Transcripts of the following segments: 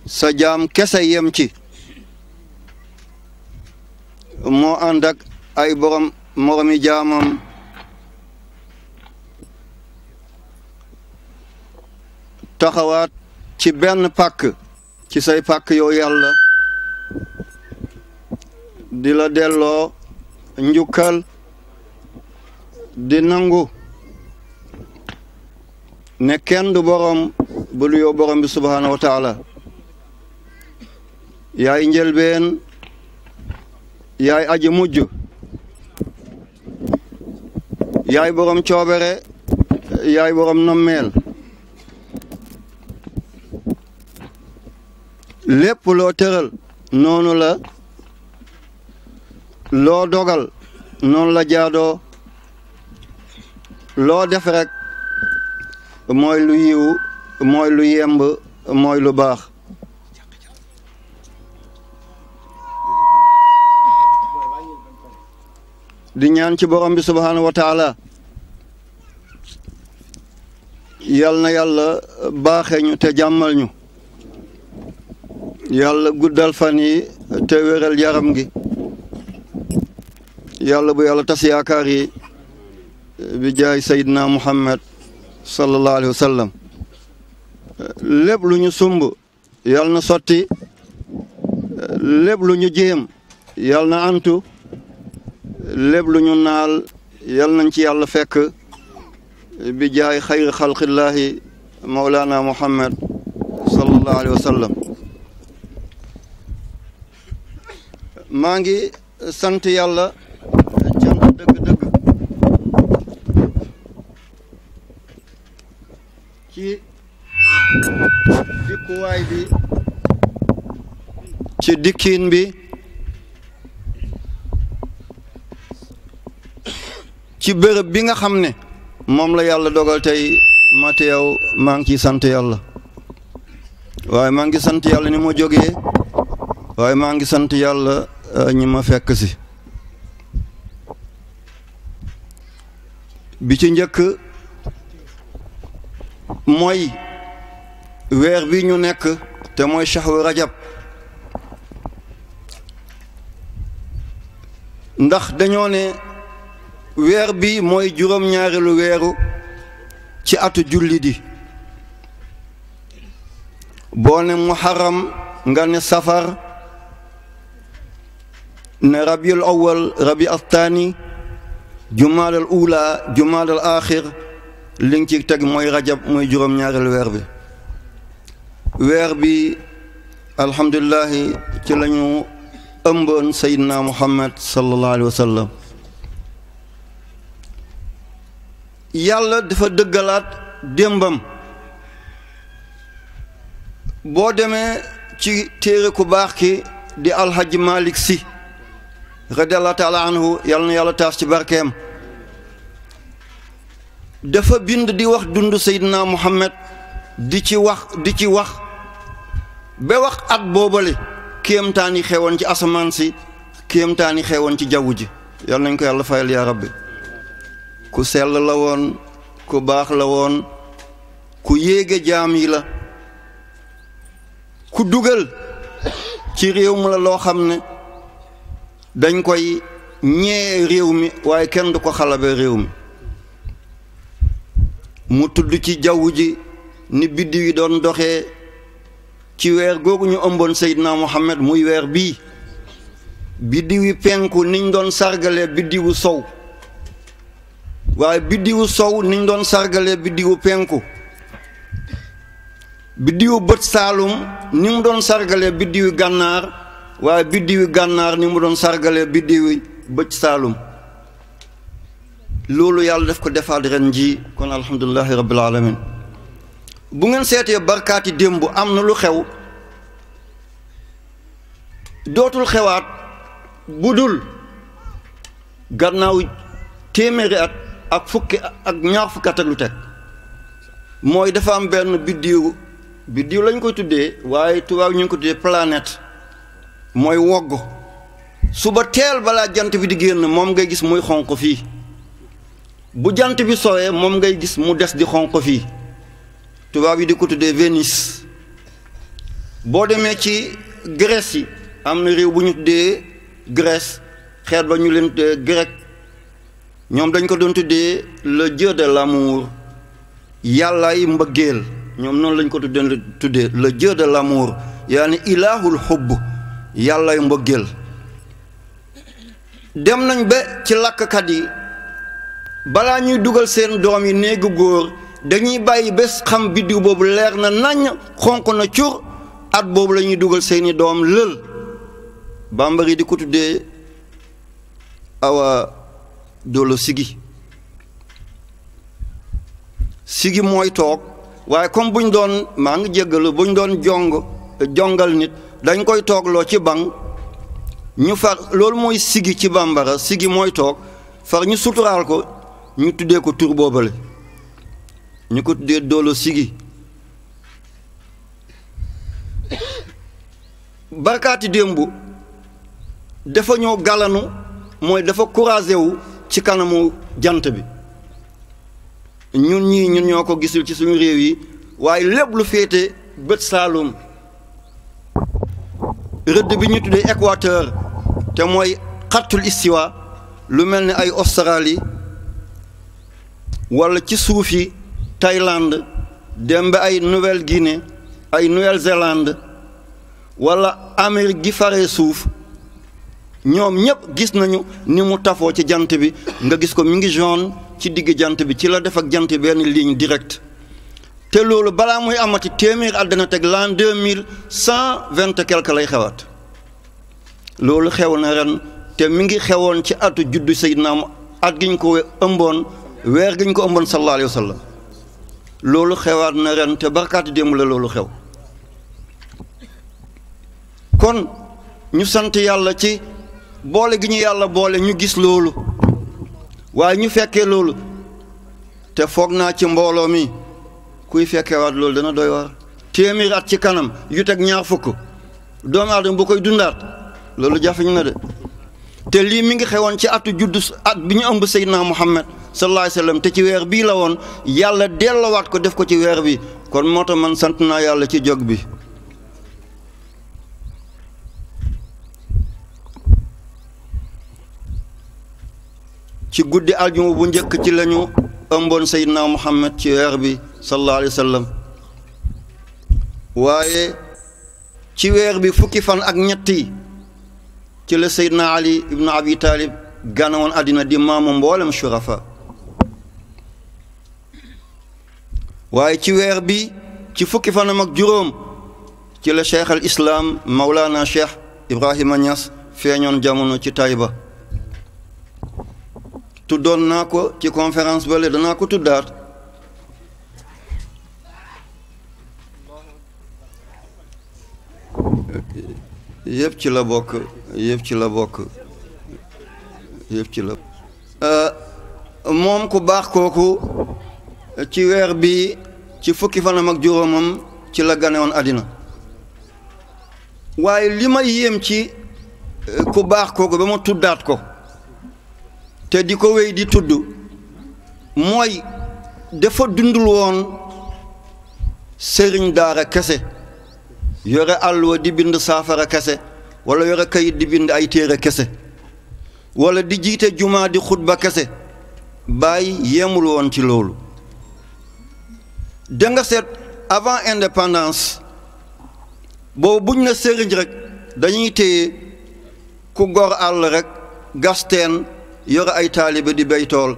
sa jaam kese yem ci moo ànd ak ay borom moromi jaamam taxawaat ci benn pàkk ci say pàkk yow yàlla di la delloo njukkal di nangu ne kenn du borom bu lu yow borom bi subhaanahu wa taala yaay njëlbeen yaay aji mujj yaay borom coobere yaay borom nommeel lépp loo tëral noonu la loo dogal noonu la jaadoo loo def rek mooy lu yiw mooy lu yemb mooy lu baax di ñaan ci borom bi subhaanahu wa taala yal na yàlla baaxee ñu te jàmmal ñu yàlla guddal fan yi te wéral yaram gi yàlla bu yàlla tas yaakaar yi bi jaay Seydina Muhammad sallallahu alayhi wa sallam lépp lu ñu sumb yal na sotti lépp lu ñu jéem yal na antu lépp lu ñu naal yal nañ ci yàlla fekk bi jaay xayri xalqillaahi mawlana Muhammad sallallahu alayhi wa sallam maa ngi sant yàlla cant dëgg-dëgg ci dikkuwaay bi ci dikkiin bi ci bërëb bi nga xam ne moom la yàlla dogal tey ma teew maa ngi ciy sant yàlla waaye maa ngi sant yàlla ni ma jógee waaye maa ngi sant yàlla ñi ma fekk si bi ci njëkk mooy weer bi ñu nekk te mooy shahru rajab ndax dañoo ne weer bi mooy juróom-ñaareelu weeru ci atu julli di boo ne muharram nga ne safar ne rabiul awal rabi athani jumaadal ula jumaadal axir li nga ci teg mooy rajab mooy juróom-ñaareelu weer bi weer bi alhamdulilahi ci la ñu ëmboon sayidna muhammad sallallahu alayhi wa sallam yàlla dafa dëggalaat démbam boo demee ci téere ku baax ki di alhaji malik si radiallahu taala anhu yàlla na yàlla taas ci barkeem dafa bind di wax dund seydina muhammad di ci wax di ci wax ba wax at boobale kéemtaan yi xewoon ci asamaan si kéemtaan yi xewoon ci jaww ji yàlla nañ ko yàlla fayal yaa rabbi ku sell la woon ku baax la woon ku yéege jaam yi la ku dugal ci réew mi la loo xam ne dañ koy ñee réew mi waaye kenn du ko xalabe réew mi mu tudd ci jaww ji ni biddiw yi doon doxee ci weer googu ñu ëmboon Seydina Muhammad muy weer bii biddiw yi penku niñ doon sargalee biddiwu sow waaye biddiwu sow niñ doon sargalee biddiwu penku biddiwu bët saalum ni mu doon sargalee biddiwu gànnaar waaye biddiwu gànnaar ni mu doon sargalee biddiwu bët saalum loolu yàlla def ko defaat ren ji kon alhamdulilahi rabbil alamin bu ngeen seetee barkaati démb am na lu xew dootul xewaat bu dul gannaaw téeméeri at ak fukki ak ñaar fukki at ak lu teg mooy dafa am benn biddiw biddiw lañ koy tuddee waaye tubaab ñu ngi ko tuddee planète mooy wogg suba teel balaa jant bi di génn moom ngay gis muy xonq fii bu jant bi sowee moom ngay gis mu des di xonq fii tubaab yi di ko tuddee Vénus boo demee ci Grèce yi am na réew bu ñu tuddee Grèce xeet ba ñu leen tuddee grec ñoom dañ ko doon tuddee le dieu de l'amour yàllaay mbëggeel ñoom noonu lañ ko tuddee tuddee le dieu de l'amour yaani ilaahul xubb yàllaay mbëggeel dem nañ ba ci làkkat yi balaa ñuy dugal seen doom yi néegu góor dañuy bàyyi bés xam biddiw boobu leer na naññ xonq na cur at boobu la ñuy dugal seeni doom lël bambara yi di ko tuddee awa doolo sigi sigi mooy toog waaye comme buñ doon maa ngi jéggalu buñ doon jong jongal nit dañ koy toogloo ci banc ñu far loolu mooy sigi ci bambara sigi mooy toog far ñu suturaal ko ñu tuddee ko tur boobale ñu ko tuddee doolo sigi barkaati démb dafa ñoo galanu mooy dafa couragé wu ci kanamu jant bi ñun ñii ñun ñoo ko gisul ci suñu réew yi waaye lépp lu féete bët saalum rëdd bi ñu tuddee équateur te mooy xattul istiwa lu mel ni ay Australie wala ci suufi Thaïlande dem ba ay Nouvelle-Guinée ay Nouvelle-Zélande wala Amérique gi faree suuf ñoom ñëpp gis nañu ni mu tafoo ci jant bi nga gis ko mi ngi jaune ci digg jant bi ci la def ak jant benn ligne directe te loolu balaa muy amati téeméer àddina teg l'an deux mille cent vingt et quelque lay xewaat loolu xew na ren te mi ngi xewoon ci atu juddu Seydina at gi ñu ko ëmboon weer gi ñu ko ëmboon sallallahu alayhi wa sallam loolu xewaat na ren te barkaati démb la loolu xew kon ñu sant yàlla ci boole gi ñu yàlla boole ñu gis loolu waaye ñu fekkee loolu te foog naa ci mbooloo mi kuy fekkeewaat loolu dana doy waar téeméer at ci kanam yu teg ñaar fukk doomu aadama bu koy dundaat loolu jafeñ na de te lii mi ngi xewoon ci atu juddu at bi ñu ëmb Seydina Muhammad sallallahu alayhi wa sallam te ci weer bii la woon yàlla dellowaat ko def ko ci weer bi kon moo tax man sant naa yàlla ci jog bi ci guddi aljuma bu njëkk ci lañu ëmboon Seydina Muhammad ci weer bi sallallahu alayhi wa sallam waaye ci weer bi fukki fan ak ñetti ci la Seydina Ali ibnu Abi Talib ganawoon àddina di maamu mboolem shurafa waaye ci weer bi ci fukki fanam ak juróom ci la cheikh al islam Maulana cheikh Ibrahima Niass feeñoon jamono ci Taïba tuddoon naa ko ci conférence bale danaa ko tuddaat yëpp ci la bokk yëpp ci la bokk yëpp ci la moom ku baax kooku ci weer bi ci fukki fanam ak juróomam ci la gane woon àddina waaye li ma yéem ci ku baax kooku ba ma tuddaat ko te di ko wéy di tudd mooy dafa dundul woon sëriñ daara kese yore àlluwa di bind saafara kese wala yore kayit di bind ay téere kese wala di jiite jumaa di xutba kese bàyyi yemul woon ci loolu da nga seet avant indépendance boobu buñ na sëriñ rek dañuy téye ku gor àll rek gasteen yore ay taalibe di béy tool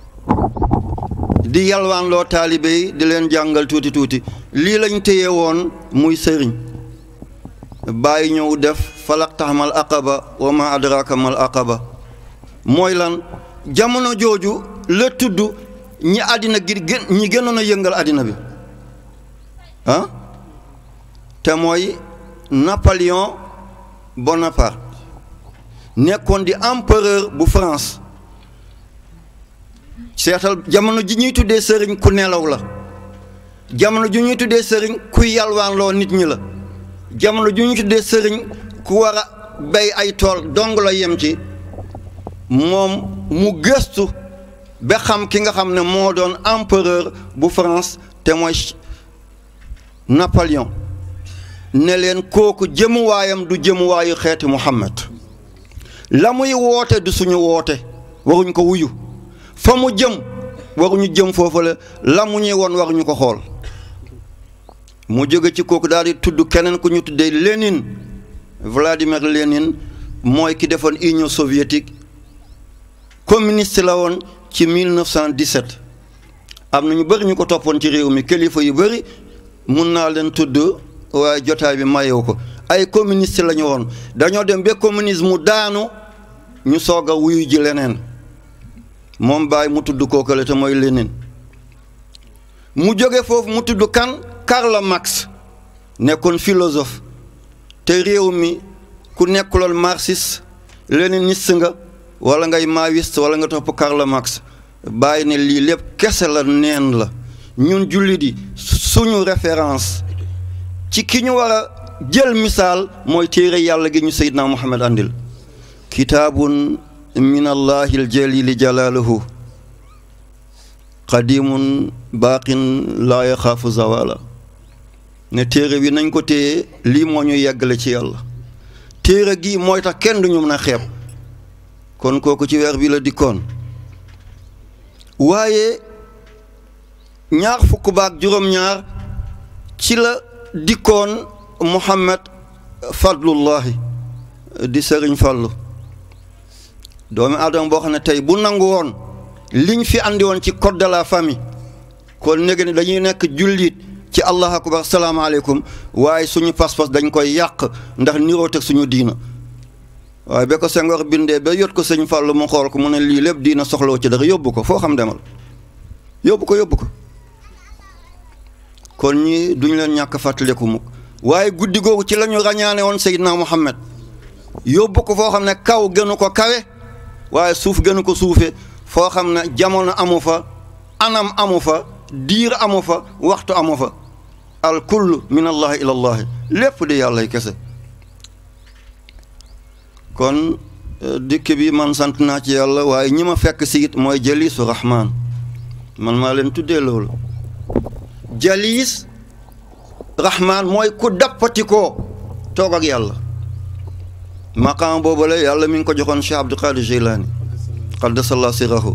di yalwaanloo taalibe yi di leen jàngal tuuti tuuti lii lañ téye woon muy sëriñ bàyyi ñëw def falaqtaxmal aqaba wa ma adraka mal aqaba mooy lan jamono jooju la tudd ñi àddina gi gën ñi gënoon a yëngal àddina bi ah te mooy Napoléon Bonaparte nekkoon di empereur bu France seetal jamono ji ñuy tuddee sëriñ ku nelaw la jamono ji ñuy tuddee sëriñ ku yalwaanloo nit ñi la jamono ji ñuy tuddee sëriñ ku war a béy ay tool dong la yem ci moom mu gëstu ba xam ki nga xam ne moo doon empereur bu France te mooy Napoléon ne leen kooku jëmuwaayam du jëmuwaayu xeeti Muhammad la muy woote du suñu woote waruñ ko wuyu fa mu jëm waruñu jëm foofu la la mu ñuy woon waruñu ko xool mu jóge ci kooku daal di tudd keneen ku ñu tuddee Lénine Vladimir Lénine mooy ki defoon Union soviétique communiste la woon ci 1917 am na ñu bëri ñu ko toppoon ci réew mi kilifa yu bëri mun naa leen tudd waaye jotaay bi mayewu ko ay communiste la ñu woon dañoo dem ba communisme daanu ñu soog a wuyu ji leneen moom bàyyi mu tudd kookale te mooy Lénine mu jóge foofu mu tudd kan Karl Marx nekkoon philosophe te réew mi ku nekkuloon marxiste léniniste nga wala ngay maoïste wala nga topp Karl Marx bàyyi ne lii lépp kese la neen la ñun jullit yi suñu référence ci ki ñu war a jël misaal mooy téere yàlla gi ñu Seydina Muhammad andil kitaabun min allahi aljalili jalaaluhu qadimun baaqin laa yaxaafu zawala ne téere bi nañ ko téye lii moo ñu yeggale ci yàlla téere gi mooy tax kenn duñu mën a xeeb kon kooku ci weer bi la dikkoon waaye ñaar fukk baak juróom-ñaar ci la dikkoon Muhammad Fadlullahi di sëriñ Fallu doomi aadama boo xam ne tey bu nangu woon liñ fi andi woon ci code de la famille kon néega ni dañuy nekk jullit ci allah akbar salaamaaleykum waaye suñu pas-pas dañ koy yàq ndax niroo teg suñu diina waaye ba ko Senghor bindee ba yot ko sëñ Fàllu mu xool ko mu ne lii lépp diina soxlawu ci dara yóbbu ko foo xam demal yóbbu ko yóbbu ko kon ñi duñ leen ñàkk fàttaliku mukk waaye guddi googu ci la ñu ràññaane woon Seydina Muhammad yóbbu ko foo xam ne kaw gënu ko kawe waaye suuf gënu ko suufe foo xam ne jamono amu fa anam amu fa diir amu fa waxtu amu fa al kullu min allahi ila allahi lépp di yàlla kese kon dikk bi man sant naa ci yàlla waaye ñi ma fekk si it mooy jaliisu rahmaan man maa leen tuddee loolu jaliis rahmaan mooy ku dappati koo toog ak yàlla maqaam boobu la yàlla mi ngi ko joxoon Cheikh Abdul Qadir Jeylaani qaddasallahu sirrahu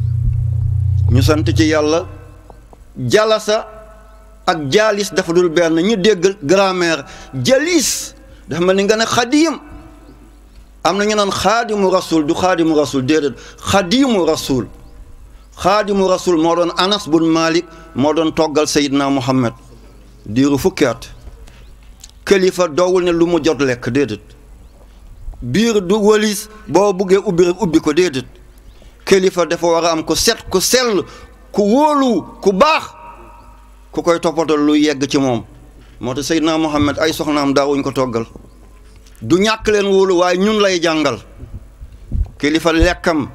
ñu sant ci yàlla jalasa ak jaalis dafa dul benn ñu dégg grammaire jalis dafa mel ni nga ne xadiim am na ñu naan xaadimu rasul du xaadimu rasul déedéet xadiimu rasul xaadimu rasul moo doon anas bun malik moo doon toggal sayidna muhammad diiru fukki at kilifa doowul ne lu mu jot lekk déedéet biir du walis boo buggee ubbi rek ubbi ko déedéet kilifa dafa war a am ku set ku sell ku wóolu ku baax ku koy toppatoo lu yegg ci moom moo tax sayidna muhammad ay soxnaam daawuñ ko toggal du ñàkk leen wóolu waaye ñun lay jàngal kilifa lekkam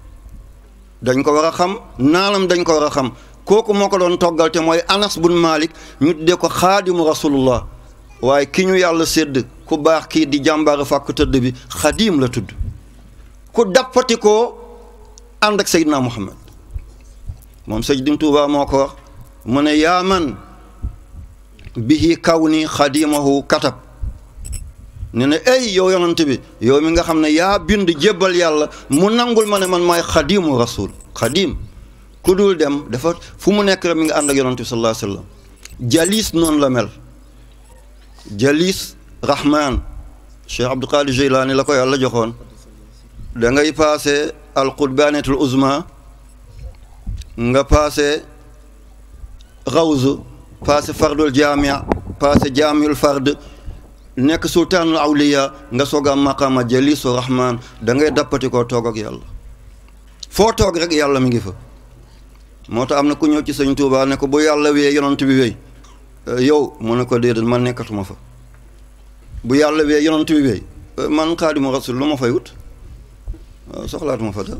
dañ ko war a xam naanam dañ ko war a xam kooku moo ko doon toggal te mooy anas bun malik ñu tuddee ko xaadimu rasulullah waaye ki ñu yàlla sédd ku baax kii di jàmbaara fàkk tëdd bi xadiim la tudd ku dappati koo ànd ak seydina muhammad moom Sëriñ Tuubaa moo ko wax mu ne yaa man bihi kaw ni xadimahu katab ne ne ey yow yonante bi yow mi nga xam ne yaa bind jébbal yàlla mu nangul ma ne man maay xadimu rasul xadim ku dul dem dafa fu mu nekk rek mi nga ànd ak yonante bi sallallahu alayhi wa sallam jalis noonu la mel jalis rahman cheikh abdul qadir jeylaani la ko yàlla joxoon da ngay paase alqurbanetul uzma nga paase rawzu paase fardul jamia paase jaamiul fard nekk sultaanul awliya nga soog am maqaama jalisu rahman da ngay dappati koo toog ak yàlla foo toog rek yàlla mi ngi fa moo tax am na ku ñëw ci sëñ Tuubaa ne ko bu yàlla wee yonant bi wéy yow mu ne ko déedéet man nekkatuma fa bu yàlla wee yonant bi wéy man xaadimu rasul lu ma fay wut soxlaatuma fa da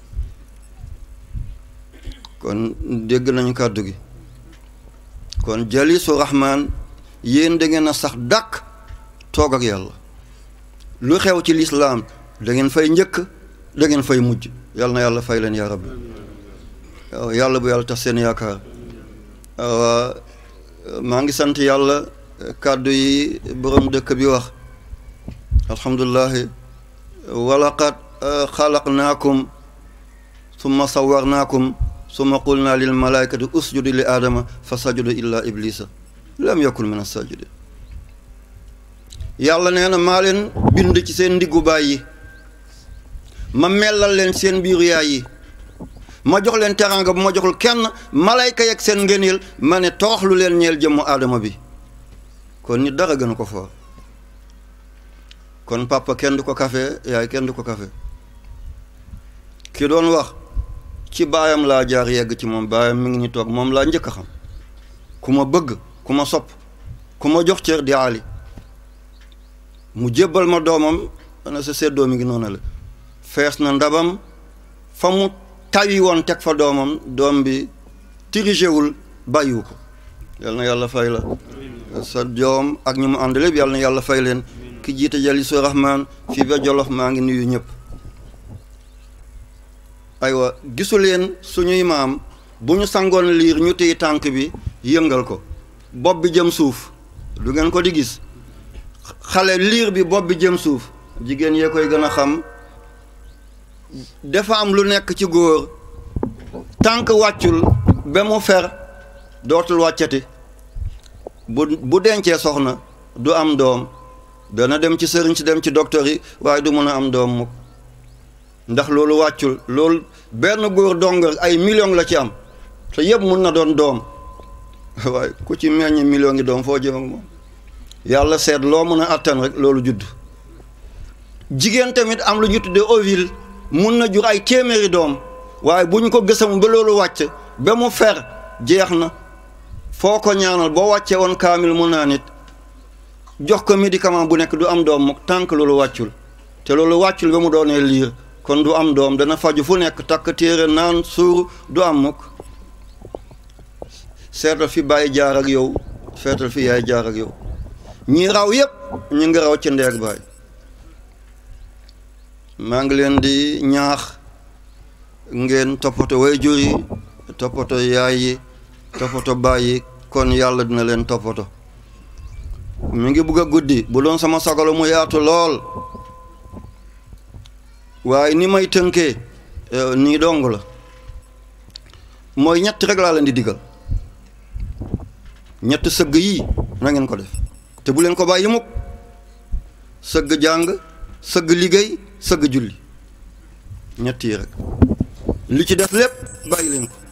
kon dégg nañu kàddu gi kon jalisu rahman yéen da ngeen a sax dàkk toog ak yàlla lu xew ci lislaam da ngeen fay njëkk da ngeen fay mujj yàlla na yàlla fay leen yaa rabbi yàlla bu yàlla tax seen yaakaar maa ngi sant yàlla kàddu yi borom dëkk bi wax alhamdulilahi walaqad xalaqnaakum summa sawarnaakum summa qulna lil malaikati usjudu li aadama fa sajudu illa iblisa lam yakun min asajidin yàlla nee na maa leen bind ci seen ndiggu baay yi ma mellal leen seen biiru yaay yi ma jox leen teraanga bu ma joxul kenn malayka yeeg seen ngëneel ma ne tooxlu leen ñeel jëmmu aadama bi kon nit dara gën ko foor kon papa kenn du ko kafe yaay kenn du ko kafe ki doon wax ci baayam laa jaar yegg ci moom baayam mi ngi ni toog moom laa njëkk a xam ku ma bëgg ku ma sopp ku ma jox cër di aali mu jébbal ma doomam na sa seddoo mi ngi noonu la fees na ndabam fa mu tawi woon teg fa doomam doom bi tirigéwul bàyyiwu ko yal na yàlla fay la sa doom ak ñi mu ànd lépp yal na yàlla fay leen ki jiite jalisu rahman fii ba jolof maa ngi nuyu ñëpp aywa gisu leen suñuy maam bu ñu sangoon liir ñu téye tànk bi yëngal ko bopp bi jëm suuf du ngeen ko di gis xale liir bi bopp bi jëm suuf jigéen yee koy gën a xam dafa am lu nekk ci góor tànk wàccul ba mu fer dootul wàccati bu bu dencee soxna du am doom dana dem ci sëriñ si dem ci docteur yi waaye du mën a am doom mukk ndax loolu wàccul loolu benn góor dongal ay million la ci am te yëpp mun na doon doom waaye ku ci meññ million ngi doom foo jëm ak moom yàlla seet loo mën a attan rek loolu judd jigéen tamit am lu ñu tuddee ovule mun na jur ay téeméeri doom waaye bu ñu ko gësam ba loolu wàcc ba mu fer jeex na foo ko ñaanal boo wàccee woon kaamil mun naa nit jox ko médicament bu nekk du am doom mukk tànk loolu wàccul te loolu wàccul ba mu doonee liir kon du am doom dana faju fu nekk takk téere naan suur du am mukk seetal fi bàyyi jaar ak yow seetal fi yaay jaar ak yow ñi raw yépp ñu ngi raw ci ndeeg baay maa ngi leen di ñaax ngeen toppatoo waajur yi toppatoo yaay yi toppatoo baay yi kon yàlla dina leen toppatoo mi ngi bugg a guddi bu doon sama sagalo mu yaatu lool waaye ni may tënkee nii dong la mooy ñett rek laa leen di digal ñett sëgg yii na ngeen ko def te bu leen ko bàyyi mukk sëgg jàng sëgg liggéey sëgg julli ñett yi rek li ci def lépp bàyyi leen ko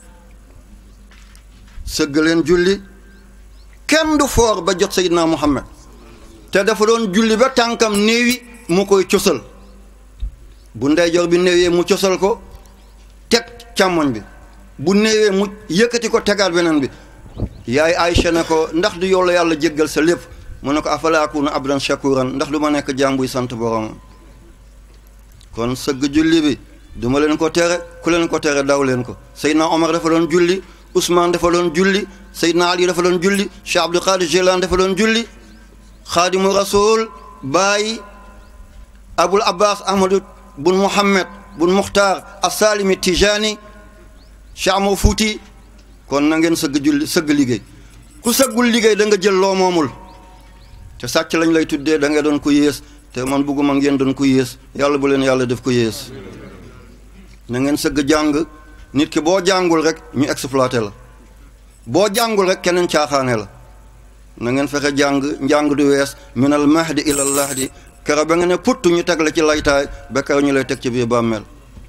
sëgg leen julli kenn du foor ba jot Seydina Muhammad te dafa doon julli ba tànkam néewi mu koy cosal bu ndeyjoor bi néewee mu cosal ko teg càmmoñ bi bu néewee mu yëkkati ko tegaat beneen bi yaay Aysa ne ko ndax du yow la yàlla jéggal sa lépp mu ne ko afala akuna abdan shakuran ndax du ma nekk jaam buy sant boromam kon sëgg julli bi duma leen ko tere ku leen ko tere daw leen ko Seydina Omar dafa doon julli Ousmane dafa doon julli Seydina Ali dafa doon julli Cheikh Abdul Qadir Jilani dafa doon julli Xaadimu Rasul Baay Abul Abbas Ahmadu bun Muhammad bun Muxtaar Asalimi Tijani Cheikh Amar Fuuti kon na ngeen sëgg julli sëgg liggéey ku sëggul liggéey da nga jël loo moomul te sàcc lañ lay tuddee da nga doon ko yées te man bugguma ngeen doon ko yées yàlla bu leen yàlla def ko yées na ngeen sëgg jàng nit ki boo jàngul rek ñu exploité la boo jàngul rek keneen caaxaane la na ngeen fexe jàng njàng du wees minal mahdi ilal lahdi kero ba nga ne putt ñu teg la ci laytaay ba kero ñu lay teg ci biir bàmmeel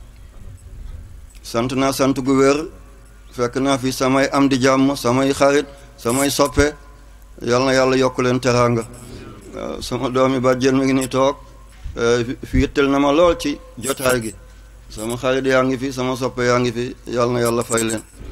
sant naa sant gu wér fekk naa fi samay am di jàmm samay xarit samay soppe yal na yàlla yokk leen teraanga sama doomi bàjjen mi ngi ni toog fi yittal na ma lool ci jotaay gi sama xarit yaa ngi fi sama soppe yaa ngi fi yal na yàlla fay leen